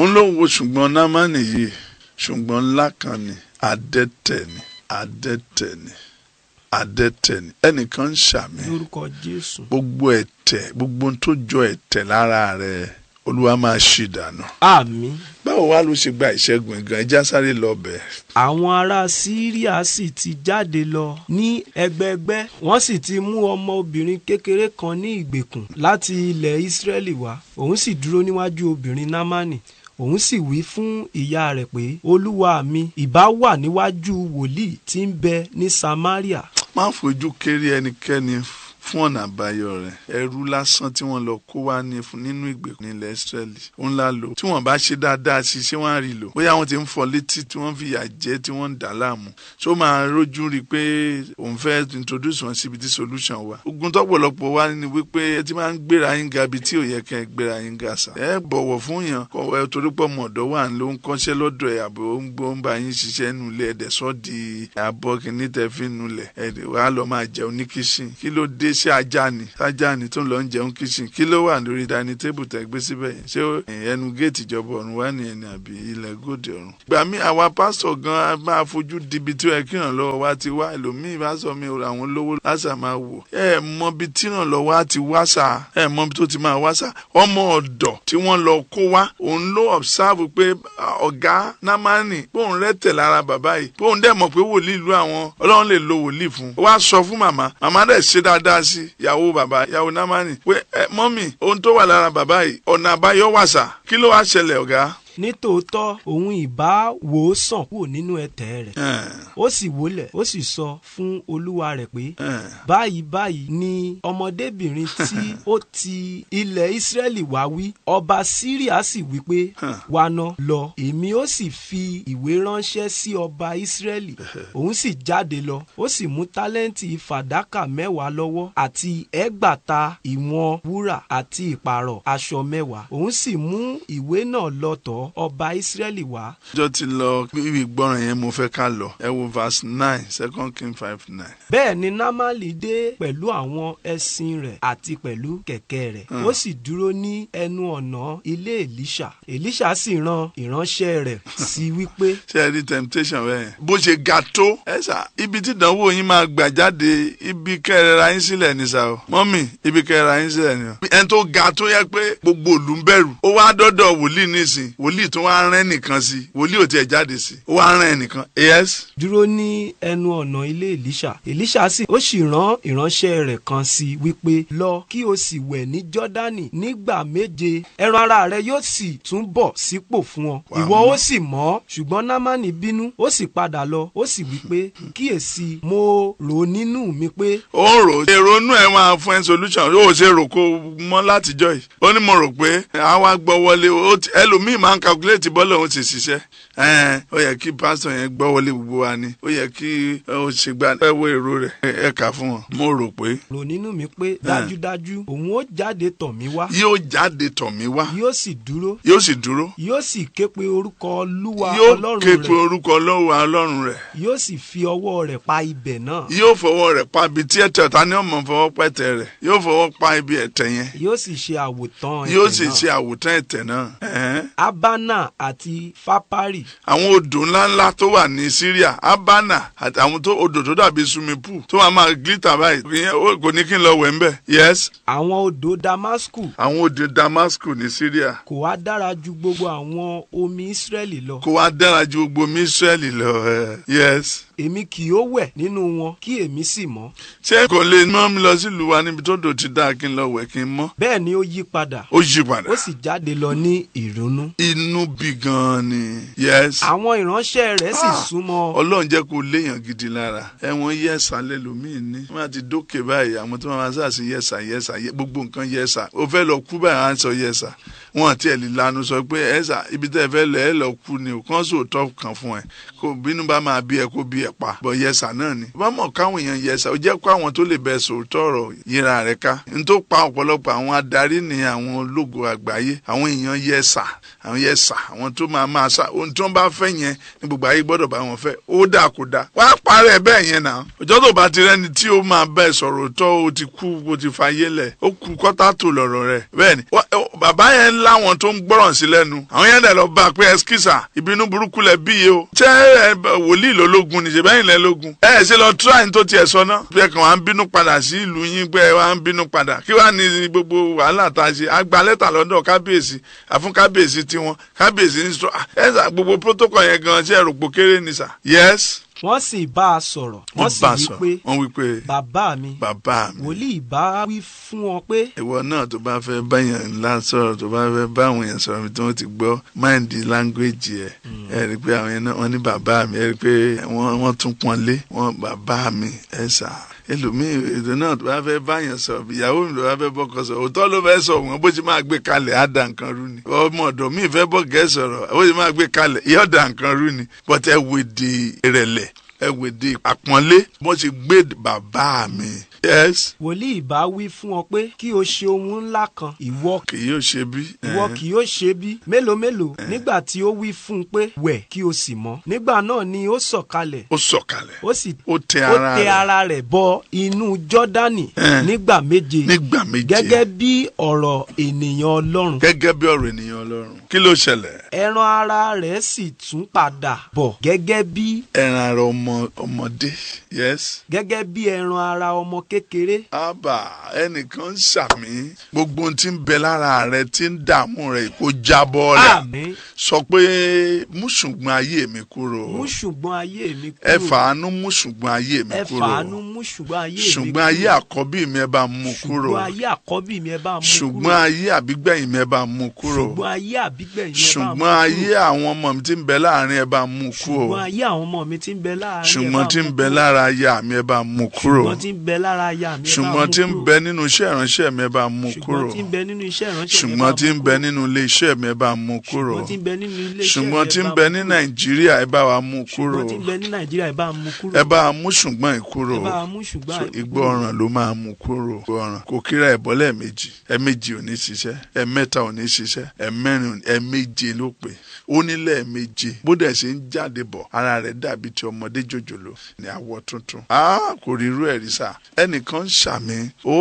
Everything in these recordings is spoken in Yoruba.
òun ló wo ṣùgbọ́n námánì yìí ṣùgbọ́n ńlá kan ni adẹ́tẹ̀ ni adẹ́tẹ̀ ni adẹ́tẹ̀ ni ẹnìkan ń ṣàmì lórúkọ jésù gbogbo ẹ̀tẹ̀ gbogbo ohun tó jọ ẹ̀tẹ̀ lára rẹ̀ olúwa máa ṣì dànù. àmín báwo wá ló ṣe gba ìṣẹ́gun gan ẹja sáré lọ bẹ̀. àwọn ará síríà sì ti jáde lọ ní ẹgbẹẹgbẹ́ wọ́n sì ti mú ọmọbìnrin kékeré kan ní ìgbèkùn láti ilẹ̀ ìsírẹ́lì wá òun sì dúró níwájú obìnrin námánì òun sì wí fún ìyá rẹ̀ pé olúwa mi ìbá wà níwájú wòlíì tí ń bẹ ní samaria má fojú kéré ẹnikẹ́ni fún ọ̀nà àbáyọ rẹ̀ ẹrú lásán tí wọ́n lọ kó wá ní fún nínú ìgbèkùn nílẹ̀ Ísírẹ́lì ó ńlá lò tí wọ́n bá ṣe dáadáa sí ṣé wọ́n á rí lò bóyá wọ́n ti ń fọ létí tí wọ́n fi yà jẹ tí wọ́n ń dà láàmú ṣó máa rójú rí i pé òun fẹ́ introduce wọn síbi tí solution wà ogun tọ́pọ̀lọpọ̀ wá ní wípé ẹ ti máa ń gbéra yín ga ibi tí ò yẹ kẹ́ ẹ gbéra yín ga sà ẹ bọ̀wọ̀ fún yàn kọ ẹ torí pọ̀ mọ̀ ọ̀dọ́ wà ló ń kọ́ṣẹ́ lọ́dọ̀ ẹ̀ àbò ń gbó ń bá yín ṣiṣẹ́ nulẹ̀ ẹ̀dẹ̀ sọ́ di àbọ̀ kìíní tẹ́ fi nulẹ̀ ẹ̀dẹ̀ wàá lọ máa jẹun ní kíṣìn kí ló dé sí ajá ni sájà ni tó ń lọ ń jẹun kíṣìn kí ló wà lórí dání tébù tẹ́ gbé síbẹ̀ yẹn ṣé ẹnu géètì ìjọba ọ̀run wà nìyẹn ni àbí ilẹ̀ gòdì ọ̀run. gbà mí àwa pásítọ̀ gan a máa fojú dibi tí ó yẹ kí ìrànlọ́wọ́ wa ti wá ẹlòmíì bá sọ mi ra àwọn lówó lásà máa wò ẹ mọ bí tí ìrànlọ́wọ́ wa ti wá sà ẹ mọ bí tó ti máa wá sà ọmọ ọ̀dọ̀ tí wọ́n lọ kó wá òun ló observe pé ọ̀gá námánì bóun rẹ́tẹ̀ lára bàbá yìí bóun dẹ̀ mọ̀ pé wòlíì ìlú àwọn ọlọ́run lè lo wòlíì fún un wá sọ fún màmá màmá dẹ̀ ṣe dáadáa sí ìyàwó bàbá ìyàwó námánì pé ẹ mọ́mì ohun tó wà lára bàbá yìí ọ̀nà àbáyọ wà sà kí ló wá ṣẹlẹ̀ ọ̀gá. nítòótọ́ òun ìbá wò ó sàn kúrò nínú ẹ̀tẹ̀ rẹ̀ ó sì wólẹ̀ ó sì sọ fún olúwa rẹ̀ pé báyìí báyìí ni ọmọdébìnrin tí ó ti ilẹ̀ ìsírẹ́lì wá wí ọba síríà sì wí pé wá ná lọ èmi ó sì fi ìwé ránṣẹ́ sí ọba ìsírẹ́lì òun sì jáde lọ ó sì mú tálẹ́ǹtì fàdákà mẹ́wàá lọ́wọ́ àti ẹgbàta ìwọ̀n wúrà àti ìpààrọ̀ aṣọ mẹ́wàá òun sì mú ìwé náà lọ tọ̀ ọba ìsírẹ́lì wá. ọjọ́ ti lọ bíbí ìgbọràn yẹn mo fẹ́ ká lọ ẹ wo verse nine second king five nine. bẹ́ẹ̀ ni námálì dé pẹ̀lú àwọn ẹṣin rẹ̀ àti pẹ̀lú kẹ̀kẹ́ rẹ̀ ó sì dúró ní ẹnu ọ̀nà ilé èlíṣà èlíṣà sì rán ìránṣẹ́ rẹ̀ sí wípé. ṣé ẹ rí temptation bẹ́ẹ̀ bó ṣe ga tó ẹ sà ibi tí ìdánwò yín máa gbà jáde ibi kẹrẹra yín sílẹ̀ ní sà o mọ́mì ibi kẹrẹra yín sílẹ̀ ní o. ẹni tó ga tó yẹ pé gbogbo òlù ń bẹ̀rù ó wá dọ́dọ̀ wòlíì nísìn wòlíì tó wá rán ẹnìkan sí wòlíì ò tiẹ̀ jáde sí ó wá rán ẹnìkan yes. dúró ní ẹnu ọ̀nà ilé èlíṣà èlíṣà sì ó sì rán ìránṣẹ́ rẹ̀ kan sí wípé lọ kí o sì wẹ̀ ní jọ́dánì nígbà méje ẹran ara rẹ yóò sì tún bọ̀ sípò fún ọ ìwọ ó sì mọ́ ṣùgbọ́n námánì bínú ó sì padà lọ ó sì wípé kíyèsí mo rò nínú mi pé. ó rò èrò inú ẹ máa fún ẹ solution ó ṣe rò kó mọ́ látijọ́ yìí ó ní mo rò pé àwa gbọ́ wọlé ẹlòmíì máa ń calculate bọ́ọ̀lù òun ti ṣiṣẹ́ ó yẹ kí pásítọ̀ yẹn gbọ́ wọlé gbogbo wa ni ó yẹ kí ó ṣe gba ẹ wo èrò rẹ̀ ẹ kà fún wọn mo rò pé. rò nínú mi pé dájúdájú òun ó jáde tọ̀ mí wá. yóò jáde tọ̀ mí wá. yóò sì dúró. yóò sì dúró. yóò sì ké pe orúkọ olúwa yóò ọlọ́run ké pe rẹ̀ orúkọ olówó ọlọ́run rẹ̀. yóò sì fi ọwọ́ rẹ̀ pa ibẹ̀ náà. yóò fọwọ́ rẹ̀ pa ibi tí ẹ̀tẹ̀ ta ni ọmọ fọwọ́ pẹ̀tẹ̀ rẹ̀ yóò fọwọ́ pa ibi ẹ̀tẹ̀ yẹn yóò sì ṣe àwòtán yóò ẹ̀tẹ̀ sì náà. ṣe àwòtán ẹ̀tẹ̀ náà. Ẹ̀hẹ́n. abana àti fapari àwọn odò ńláńlá tó wà ní Syria Abana àti àwọn tó odò tó dàbí swimming pool tó máa máa glitter báyìí ìyẹn ó- kò ní kí n lọ wẹ̀ ń bẹ̀. yes àwọn odò damasku àwọn odò Damascus ní Syria kò wá dára ju gbogbo àwọn omi israẹli lọ kó wá dára ju gbogbo omi Israẹli lọ ẹ. yes èmi kì yóò wẹ̀ nínú wọn kí èmi sì mọ́ ṣé kò lè mọ́ mi lọ sílùú wa níbi tó dò ti dáa kí n lọ wẹ̀ kí n mọ́ bẹ́ẹ̀ ni ó yí padà ó yí padà ó sì jáde lọ ní ìrònú inú bí gan ni yes àwọn ìránṣẹ́ rẹ̀ sì Ah! súnmọ́ ọlọ́run jẹ́ kó léèyàn gidi lára ẹ̀wọ̀n yẹ̀sà lẹ́lòmíì ní wọ́n á ti dókè báyìí àwọn tó máa sá sí yẹ̀sà yẹ̀sà yẹ- gbogbo nǹkan yẹ̀sà ó fẹ́ lọ kú báyìí á ń sọ yẹ̀sà wọn àti ẹ̀ lè lanu sọ pé ẹ̀sà ibi tẹ́ ẹ fẹ́ lọ ẹ lọ kú ni ò kán sóòótọ́ kan fún ẹ kó bínú bá máa bí ẹ kó bí ẹ pa bọ̀ yẹ̀sà náà ni bá mọ̀ káwọn èèyàn yẹ̀sà ó jẹ́ kó àwọn tó lè bẹ sòótọ́ ọ̀rọ̀ yíra rẹ̀ ká n tó pa ọ̀pọ̀lọpọ̀ àwọn adarí ní àwọn ológo àgbáyé àwọn èèyàn yẹ̀sà àwọn yẹ̀sà àwọn tó máa máa sá ohun tí wọ́n bá fẹ́ yẹn ní gbogbo ayé gbọ́dọ̀ bá wọn fẹ́ ó dà kó dà wá parẹ́ bẹ́ẹ̀ yẹn náà ọjọ́ tó bá ti rẹ́ni tí ó máa bẹ́ẹ̀ sọ̀rọ̀ tó o ti kú o ti fayé lẹ̀ ó kú kọ́tà tó lọ̀rọ̀ rẹ̀ bẹ́ẹ̀ ni wá- ó- bàbá yẹn láwọn tó ń gbọ́ràn sí lẹ́nu àwọn yẹn dẹ̀ lọ bá a pé ẹskísà ìbínú burúkú lẹ bí yìí o ṣé ẹ wòlíì ló lógun níṣẹ́ bẹ́yìn lẹ lógun ẹ ṣe lọ tíráì tó tiẹ̀ sọ náà bí ẹ kàn wá ń bínú padà sí ìlú yín pé ẹ wá ń bínú padà kí wàá ní gbogbo wàhálà tá a ṣe a gba lẹ́tà lọ́dọ̀ kábíyèsí àfún kábíyèsí tiwọn kábíyèsí ní sọ ẹ sà gbogbo protocol yẹn gan ṣe ẹrù pòkéré ni sà yes wọ́n sì bá a sọ̀rọ̀ wọ́n sì bá a wí sọ̀rọ̀. pé wọ́n wí pé bàbá mi bàbá mi wòlíì bá wí fún ọ pé ìwọ náà tó bá fẹ́ báyàn ńlá sọ̀rọ̀ tó bá fẹ́ bá àwọn èèyàn sọ̀rọ̀ tí wọ́n ti gbọ́ máìndì láńgbéjì ẹ̀ ẹ rí i pé àwọn yẹn náà wọ́n ní bàbá mi ẹ rí i pé wọ́n wọ́n tún pọ́n lé wọ́n bàbá mi ẹ sà ẹlòmíì èdè náà tó bá fẹ́ báyàn sọ̀rọ̀ ìyàwó mi tó bá fẹ́ bọ́kọ sọ̀rọ̀ òótọ́ ló fẹ́ sọ wọn bó ṣe máa gbé kalẹ̀ á da nǹkan rú ni ọmọ ọ̀dọ̀ mi fẹ́ bọ́ gẹ́ sọ̀rọ̀ bó ṣe máa gbé kalẹ̀ yóò da nǹkan rú ni but ẹ wò di ìrẹ̀lẹ̀ ẹ wò di àpọ́nlé bó ṣe gbé bàbá mi yes wòlíì bá wí fún ọ pé kí o ṣe ohun ńlá kan ìwọ kì yóò ṣe bí. ìwọ Eh. kì yóò ṣe bí mélòó mélòó nígbà tí ó wí fún un pé wẹ̀ kí o sì mọ́ nígbà náà ni ó sọ̀kalẹ̀ ó sọ̀kalẹ̀ ó sì ó tẹ ó ara tẹ rẹ̀ ara rẹ̀ bọ inú jọ́dánì Eh. nígbà méje nígbà méje gẹ́gẹ́ bí ọ̀rọ̀ ènìyàn ọlọ́run gẹ́gẹ́ bí ọ̀rọ̀ ènìyàn ọlọ́run kí ló ṣẹlẹ̀ ẹran ara rẹ̀ sì tún padà bọ̀ gẹ́gẹ́ bí ẹran ara ọmọ ọmọdé yes gẹ́gẹ́ bí ẹran ara ọmọ kékeré àbà ẹnìkan ń ṣàmì gbogbo ohun tí ń bẹ lára rẹ tí ń dààmú rẹ kó jábọ́ rẹ àmín sọ pé mú ṣùgbọ́n ayé mi kúrò mú ṣùgbọ́n ayé mi kúrò ẹ fàánú mú ṣùgbọ́n ayé mi ẹ kúrò fàánú mú ṣùgbọ́n ayé mi ṣùgbọ́n ayé àkọ́bí mi ẹ bá mú kúrò ṣùgbọ́n ayé àkọ́bí mi ẹ bá mú ṣùgbọ́n kúrò ayé àbígbẹ̀yìn mi ẹ bá mú kúrò ṣùgbọ́n ayé àbígbẹ̀yìn ẹ bá mú ṣùgbọ́n kúrò ayé àwọn ọmọ mi tí ń bẹ láàrin ẹ bá mú kúrò ṣùgbọ́n ayé àwọn ọmọ mi tí ń bẹ láàrin ẹ bá ṣùgbọ́n tí ń mú bẹ kúrò. lára aya mi ẹ bá mú kúrò ṣùgbọ́n tí ń bẹ lára aya mi ẹ bá ṣùgbọ́n mú tí ń kúrò. bẹ nínú iṣẹ́ ìránṣẹ́ mi ẹ bá mú kúrò ṣùgbọ́n tí ń bẹ nínú iṣẹ́ ìránṣẹ́ mi ẹ bá ṣùgbọ́n tí ń mú bẹ kúrò. nínú ilé iṣẹ́ mi ẹ bá mú kúrò ṣùgbọ́n tí ń bẹ nínú ilé iṣẹ́ ṣùgbọ́n mi, tí ẹ ń bá bẹ mú ní kúrò. nàìjíríà ẹ bá wa mú kúrò ṣùgbọ́n tí ń bẹ ní nàìjíríà ẹ bá mú kúrò. ẹ bá wa mú ṣùgbọ́n ìkúrò ẹ bá mú ṣùgbọ́n so àìkú ìgbọràn ló máa mú kúrò ìgbọràn kò kíra ẹ̀bọ́ lẹ́ẹ̀mejì ẹ̀mejì ò ní ṣiṣẹ́ ẹ̀mẹ́ta ò ní ṣiṣẹ́ ẹ̀mẹ́rin ẹ̀méje ló pè ó ní lẹ́ẹ̀meje bó dẹ̀ ṣe ń jáde bọ̀ ara rẹ̀ dàbí ti ọmọdé jòjòló ní àwọ̀ tuntun a kò rí irú ẹ̀rí sà ẹnìkan ṣàmì ó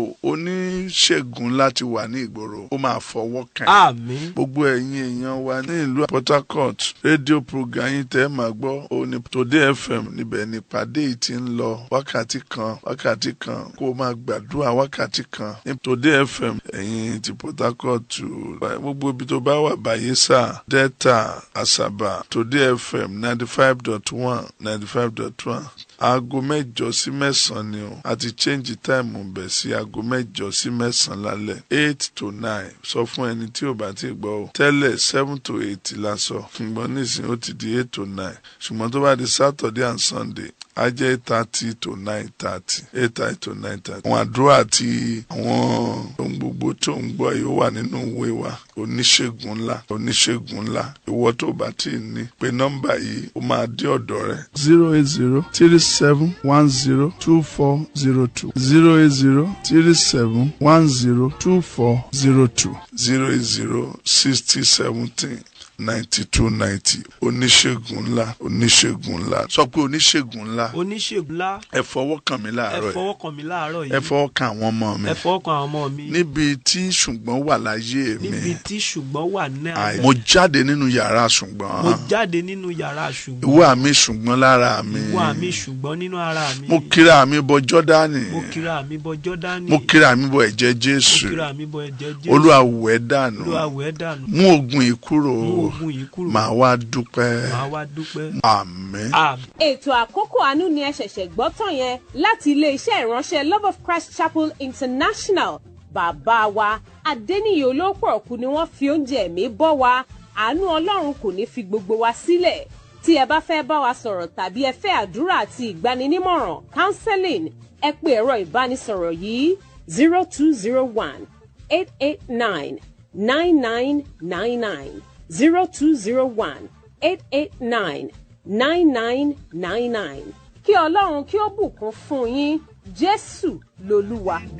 oníṣègùn láti wà ní ìgboro ó máa fọwọ́ kàn yín àmín gbogbo ẹ̀yin èèyàn wa ní ìlú Port Harcourt rédíò program yín tẹ́ ẹ máa gbọ́ òní Today FM níbẹ̀ nípàdé yìí ti ń lọ wákàtí kan wákàtí kan kó o máa gbàdúrà wákàtí kan ní Today FM ẹ̀yin ti Port Harcourt gbogbo ibi tó bá wà Bayelsa Delta Asaba Today FM ninety five dot one ninety five dot one aago mẹ́jọ sí mẹ́sàn-án ni o a ti change time bẹ̀ sí aago mẹ́jọ sí mẹ́sàn-án lálẹ́ eight to nine sọ fún ẹni tí ò bá ti gbọ́ o tẹ́lẹ̀ seven to eight la sọ ṣùgbọ́n nísìnyí ó ti di eight to nine ṣùgbọ́n tó bá di Saturday and Sunday á jẹ́ eight thirty to nine thirty eight thirty to nine thirty. àwọn àdúrà àti àwọn ohun gbogbo tó ń gbọ́ yìí ó wà nínú ìwé wa oníṣègùn ńlá oníṣègùn ńlá ìwọ tó bá ti ní pé nọ́mbà yìí ó máa dé ọ̀dọ̀ rẹ zero eight zero three seven one zero two four zero two zero eight zero three seven one zero two four zero two zero eight zero sixty seventeen ninety two ninety oníṣègùn ńlá oníṣègùn ńlá sọ pé oníṣègùn ńlá oníṣègùn ńlá ẹ fọwọ́ kàn mí ẹ láàárọ̀ yìí fọwọ́ kàn mí láàárọ̀ ẹ yìí fọwọ́ kàn àwọn ọmọ mi ẹ fọwọ́ kàn àwọn ọmọ mi níbi tí ṣùgbọ́n wà láyé mi níbi tí ṣùgbọ́n wà náà Àì- mo jáde nínú yàrá ṣùgbọ́n mo jáde nínú yàrá ṣùgbọ́n ìwà mi ṣùgbọ́n lára mi ìwà mi ṣùgbọ́n nínú ara mi mo kíra mi bọ jọ́dánì mo kíra mi bọ jọ́dánì mo kíra mi bọ ẹ̀jẹ̀ mo jésù kíra mi bọ ẹ̀jẹ̀ jésù olúwa wẹ̀ dànù olúwa wẹ̀ dànù mú ogun yìí kúrò mú ogun yìí kúrò màá wá dúpẹ́ màá wá dúpẹ́ àmín. àmín. ètò àkókò àánú ni ẹ ṣẹ̀ṣẹ̀ gbọ́ tán yẹn láti iléeṣẹ́ ìránṣẹ́ love of christ chapel international bàbá wa adẹ́niyè olóòpọ̀ ọ̀kú ni wọ́n fi oúnjẹ ẹ̀mí bọ́ wa àánú ọlọ́run kò ní fi gbogbo wa sílẹ̀ tí ẹ bá fẹ́ bá wa sọ̀rọ̀ tàbí ẹ fẹ́ àdúrà àti ìgbaninímọ̀ràn counseling ẹ pè ẹ̀rọ ìbánisọ̀rọ̀ yìí zero two zero one eight eight nine nine nine nine nine zero two zero one eight eight nine nine nine nine nine kí ọlọ́run kí ó bùkún fún yín jésù lolúwa.